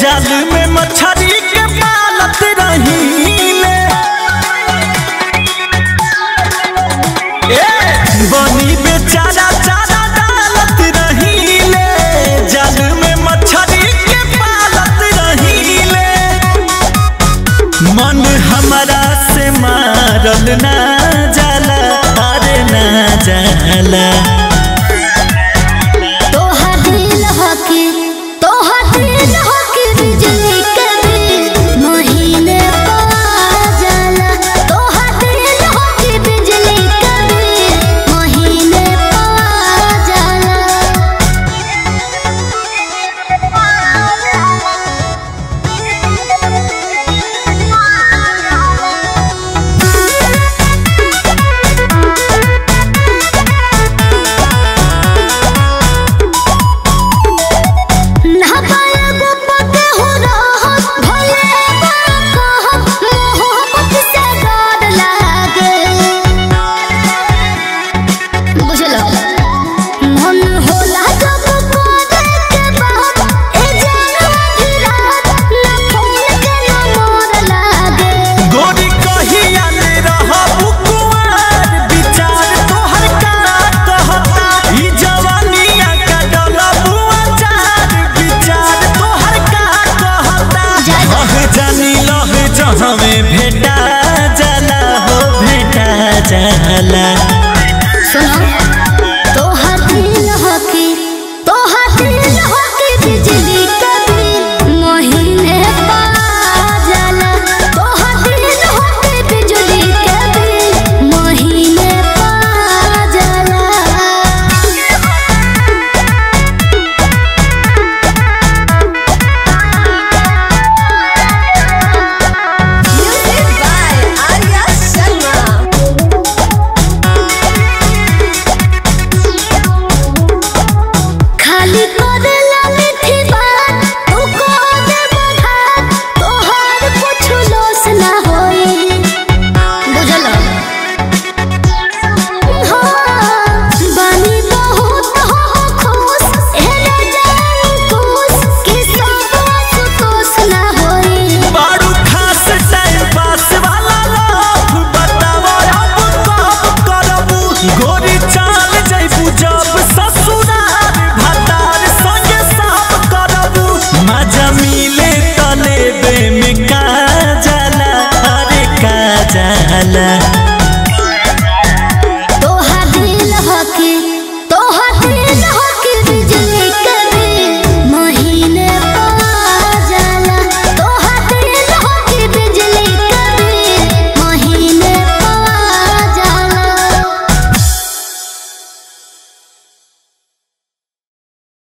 जाल में मछरी के पालत रहीले ए बनी बेचारा चारा डालत रहीले जाल में मछरी के पालत रहीले मन हमरा से मारल ना जाला अरे ना जाला तोहर दिल हकी तोहर दिल हकी बिजली के बिल महीने पा जाला तोहर दिल हकी बिजली के बिल महीने पा ना पाया गुप्त हो रहत भले कहत मोहब्बत से डर लागे बुझलो मन होला जब कोरे के बात ए जानवा भी रात ना फोन के ना मोर लागे गोरी कहिया ले रहबू कुंवार विचार तोहर का कहता ई जवानिया का डलबू अचार विचार तोहर का कहता लह जानी लह जहवे भेटा जाला हो भेटा जाला सुनो तोहर दिल हकी तोहर दिल हकी बिजली के बिल महीने पा जाला तोहर दिल हकी बिजली के बिल महीने पा जाला Music by Arya Sharma. खाली करेला मीठी बात तू को दे बधात तोहर कुछ लोस ना होई बुझल हाँ बानी बहुत हो खुश एले जान खुश कि सब सुतोष ना होई बारू खास टाइम पास वाला लव बताओ अब कब करबू गोरी चाल जइबू जब ससुराल भतार संगे सब करबू मजा मिले तले बे में का जाला अरे का जाला